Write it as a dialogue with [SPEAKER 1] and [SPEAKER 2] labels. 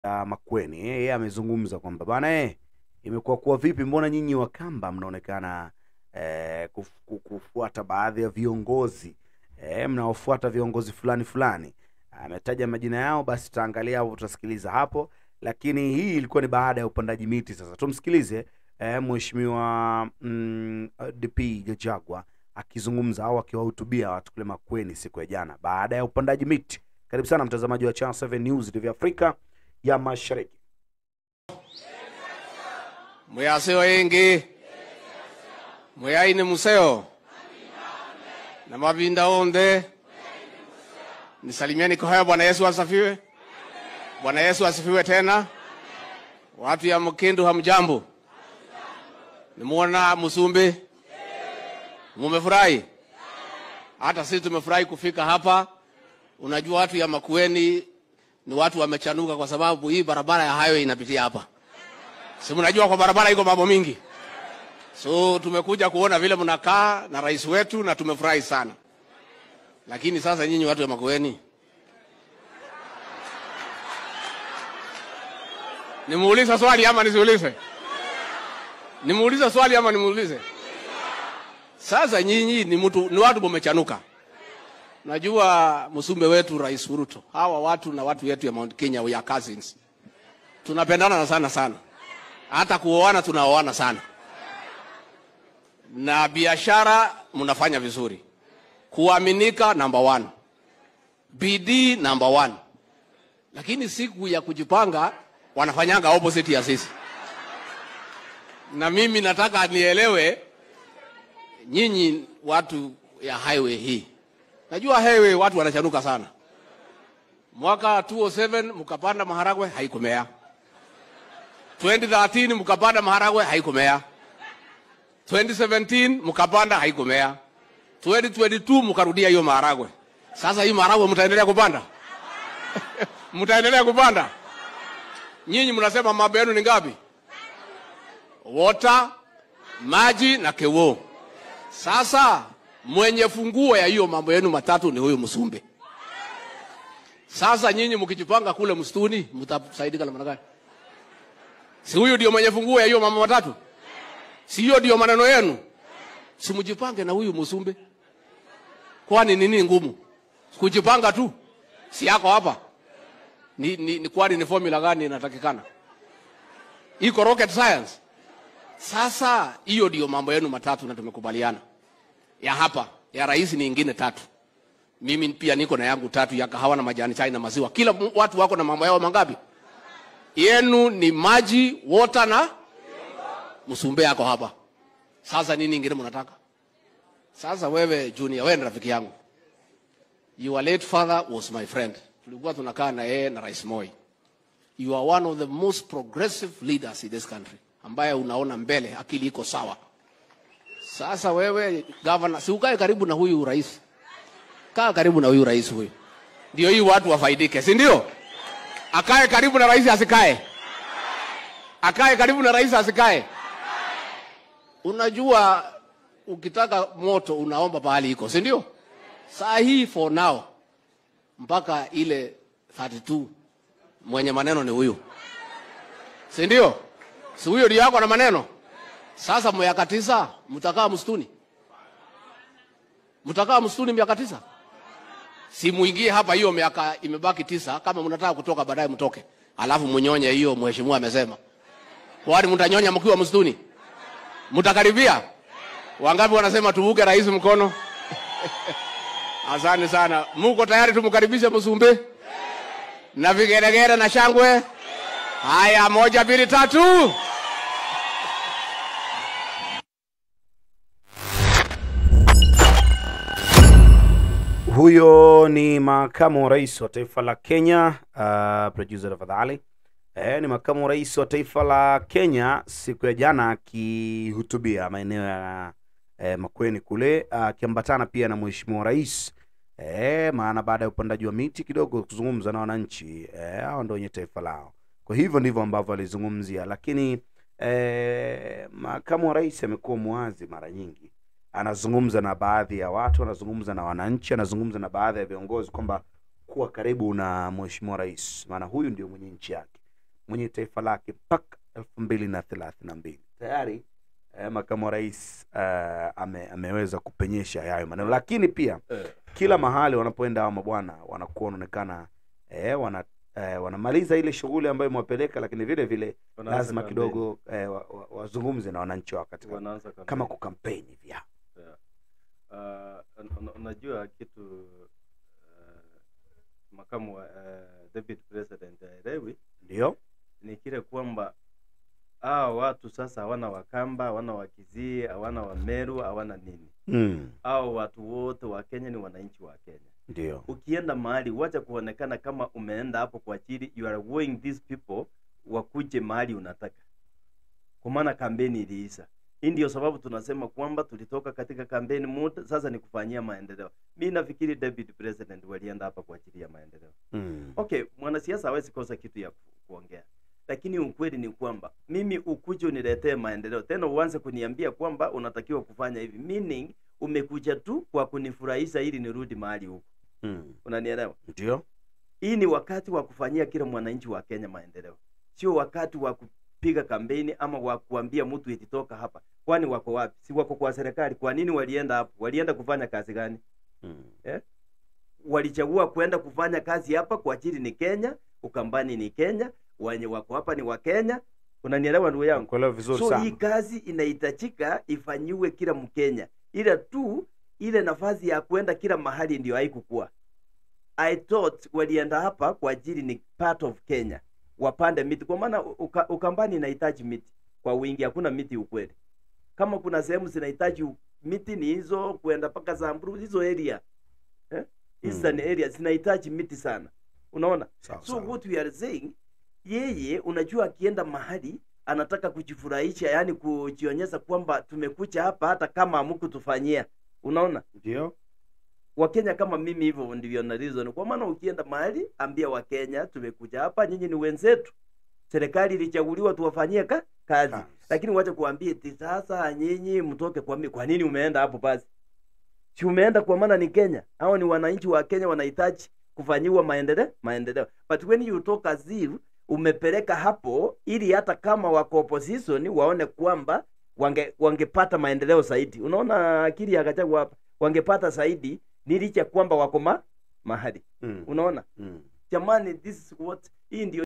[SPEAKER 1] ya Makueni. Eh, Yeye amezungumza kwamba bana eh, imekuwa kuwa vipi, mbona nyinyi Wakamba mnaonekana eh, kuf, ku- kufuata baadhi ya viongozi eh, mnaofuata viongozi fulani fulani. Ametaja majina yao, basi tutaangalia hapo, tutasikiliza hapo, lakini hii ilikuwa ni baada ya upandaji miti. Sasa tumsikilize eh, mheshimiwa mm, DP Gachagua akizungumza au akiwahutubia watu kule Makueni siku ya jana baada ya upandaji miti. Karibu sana mtazamaji wa Channel 7 News TV Afrika ya Mashariki.
[SPEAKER 2] mwiyaseo ingi mwiyaine museo na mavinda onde nisalimieni kwa haya bwana yesu asifiwe bwana yesu asifiwe tena watu ya mkindu hamjambo nimuona musumbi mumefurahi hata sisi tumefurahi kufika hapa unajua watu ya makueni ni watu wamechanuka kwa sababu hii barabara ya highway inapitia hapa si mnajua kwa barabara iko mambo mingi so tumekuja kuona vile mnakaa na rais wetu na tumefurahi sana lakini sasa nyinyi watu wa makueni nimuulize swali ama nisiulize nimuulize swali ama nimuulize sasa nyinyi ni mtu ni watu mumechanuka najua msumbe wetu rais Ruto hawa watu na watu wetu ya Mount Kenya we are cousins tunapendana sana sana hata kuoana tunaoana sana na biashara mnafanya vizuri kuaminika number one bidii number one lakini siku ya kujipanga wanafanyanga opposite ya sisi na mimi nataka nielewe nyinyi watu ya highway hii najua highway watu wanachanuka sana mwaka 207 mkapanda maharagwe haikumea 2013 mkapanda maharagwe haikumea 2017 mkapanda haikumea 2022 mkarudia hiyo maharagwe sasa hii maharagwe mtaendelea kupanda mtaendelea kupanda nyinyi mnasema mambo yenu ni ngapi water maji na kewo sasa mwenye funguo ya hiyo mambo yenu matatu ni huyu msumbe sasa nyinyi mkijipanga kule msituni mtasaidika namna gani si huyu ndio mwenye funguo ya hiyo mambo matatu si hiyo ndio maneno yenu si mjipange na huyu msumbe kwani nini ngumu kujipanga tu si yako hapa ni, ni, ni kwani ni formula gani inatakikana iko rocket science sasa hiyo ndio mambo yenu matatu na tumekubaliana ya hapa ya rais ni ingine tatu mimi pia niko na yangu tatu ya kahawa na majani chai na maziwa kila mu- watu wako na mambo yao mangapi yenu ni maji water na msumbe yako hapa sasa nini ingine mnataka sasa wewe junior wewe ni rafiki yangu your late father was my friend tulikuwa tunakaa na yeye na rais moi you are one of the most progressive leaders in this country ambaye unaona mbele akili iko sawa sasa wewe governor si ukae karibu na huyu rais kaa karibu na huyu rais huyu ndio hii watu wafaidike si ndio akae karibu na rais asikae akae karibu na rais asikae unajua ukitaka moto unaomba pahali iko si ndio saa hii for now mpaka ile 32 mwenye maneno ni huyu si ndio si huyo ndio yako na maneno sasa miaka tisa mtakaa msituni mtakaa msituni miaka tisa si muingie hapa hiyo miaka imebaki tisa kama mnataka kutoka baadaye mtoke alafu mnyonye hiyo mheshimiwa amesema kwani mtanyonya mkiwa msituni mtakaribia wangapi wanasema tuvuke rais mkono asante sana muko tayari tumkaribishe msumbe na vigeregere na shangwe haya moja mbili tatu
[SPEAKER 1] Huyo ni makamu wa rais wa taifa la Kenya, uh, producer tafadhali. Eh, ni makamu wa rais wa taifa la Kenya siku ya jana akihutubia maeneo ya eh, Makueni kule akiambatana pia na mheshimiwa rais eh, maana baada ya upandaji wa miti kidogo kuzungumza na wananchi eh, hao ndio wenye taifa lao. Kwa hivyo ndivyo ambavyo alizungumzia, lakini eh, makamu wa rais amekuwa mwazi mara nyingi anazungumza na baadhi ya watu, anazungumza na wananchi, anazungumza na baadhi ya viongozi kwamba kuwa karibu na mheshimiwa rais, maana huyu ndio mwenye nchi yake. mwenye taifa lake mpaka elfu mbili na thelathini na mbili tayari eh, makamu wa rais eh, ame, ameweza kupenyesha yayo maneno lakini pia
[SPEAKER 3] Eh,
[SPEAKER 1] kila mahali wanapoenda hawa mabwana wanakuwa wanaonekana eh, wana eh, wanamaliza ile shughuli ambayo imewapeleka lakini vile vile
[SPEAKER 3] wanaanza
[SPEAKER 1] lazima
[SPEAKER 3] kampeni.
[SPEAKER 1] kidogo eh, wa- wa- wazungumze na wananchi wao katika
[SPEAKER 3] wanaanza kampeni.
[SPEAKER 1] kama kukampeni hivi ya.
[SPEAKER 3] Yeah. Uh, un- un- unajua kitu uh, makamu wa uh, deputy president aelewi
[SPEAKER 1] ndio
[SPEAKER 3] ni kile kwamba hawa watu sasa hawana wakamba hawana wakizii hawana wameru hawana nini
[SPEAKER 1] mm.
[SPEAKER 3] hao watu wote wa kenya ni wananchi wa kenya
[SPEAKER 1] ndio
[SPEAKER 3] ukienda mahali wacha kuonekana kama umeenda hapo kwa ajili you are going these people wakuje mahali unataka kwa maana kampeni iliisha hii ndio sababu tunasema kwamba tulitoka katika kampeni mode sasa ni kufanyia maendeleo mi nafikiri deputy president walienda hapa kwa ajili ya maendeleo
[SPEAKER 1] mm.
[SPEAKER 3] okay mwanasiasa hawezi kosa kitu ya ku, kuongea lakini ukweli ni kwamba mimi ukuje uniletee maendeleo tena uanze kuniambia kwamba unatakiwa kufanya hivi meaning umekuja tu kwa kunifurahisha ili nirudi mahali huko
[SPEAKER 1] mm.
[SPEAKER 3] unanielewa
[SPEAKER 1] ndio
[SPEAKER 3] hii ni wakati wa kufanyia kila mwananchi wa kenya maendeleo sio wakati wa kupiga kampeni ama wa kuambia mtu ititoka hapa kwani wako wapi si wako kwa serikali kwa nini walienda hapo walienda kufanya kazi gani
[SPEAKER 1] mm.
[SPEAKER 3] walichagua kwenda kufanya kazi hapa kwa ajili ni kenya ukambani ni kenya wenye wako hapa ni wa kenya unanielewa ndugu yangu
[SPEAKER 1] kuelewa vizuri
[SPEAKER 3] so
[SPEAKER 1] sana
[SPEAKER 3] hii kazi inahitajika ifanyiwe kila mkenya ila tu ile nafasi ya kwenda kila mahali ndio haikukua i thought walienda hapa kwa ajili ni part of kenya wapande miti kwa maana uka, ukambani inahitaji miti kwa wingi hakuna miti ukweli kama kuna sehemu zinahitaji u- miti ni hizo kwenda mpaka zamburu hizo area eh? eastern area zinahitaji miti sana unaona
[SPEAKER 1] sawa
[SPEAKER 3] so
[SPEAKER 1] sawa.
[SPEAKER 3] what we are saying yeye unajua akienda mahali anataka kujifurahisha yani kujionyesha kwamba tumekuja hapa hata kama hamkutufanyia unaona
[SPEAKER 1] ndio
[SPEAKER 3] wakenya kama mimi hivyo ndivyo na reason kwa maana ukienda mahali ambia wakenya tumekuja hapa nyinyi ni wenzetu serikali ilichaguliwa tuwafanyie ka, kazi
[SPEAKER 1] Kazi.
[SPEAKER 3] lakini wacha kuambia eti sasa nyinyi mtoke kwa mi kwa nini umeenda hapo basi si umeenda kwa maana ni kenya hao ni wananchi wa kenya wanahitaji kufanyiwa maendeleo maendeleo but when you talk as if umepeleka hapo ili hata kama wako opposition waone kwamba wange wangepata maendeleo zaidi unaona akili ya Gachagua hapa wangepata zaidi ni licha kwamba wako ma, mahali
[SPEAKER 1] mm.
[SPEAKER 3] unaona
[SPEAKER 1] mm.
[SPEAKER 3] jamani this is what hii ndio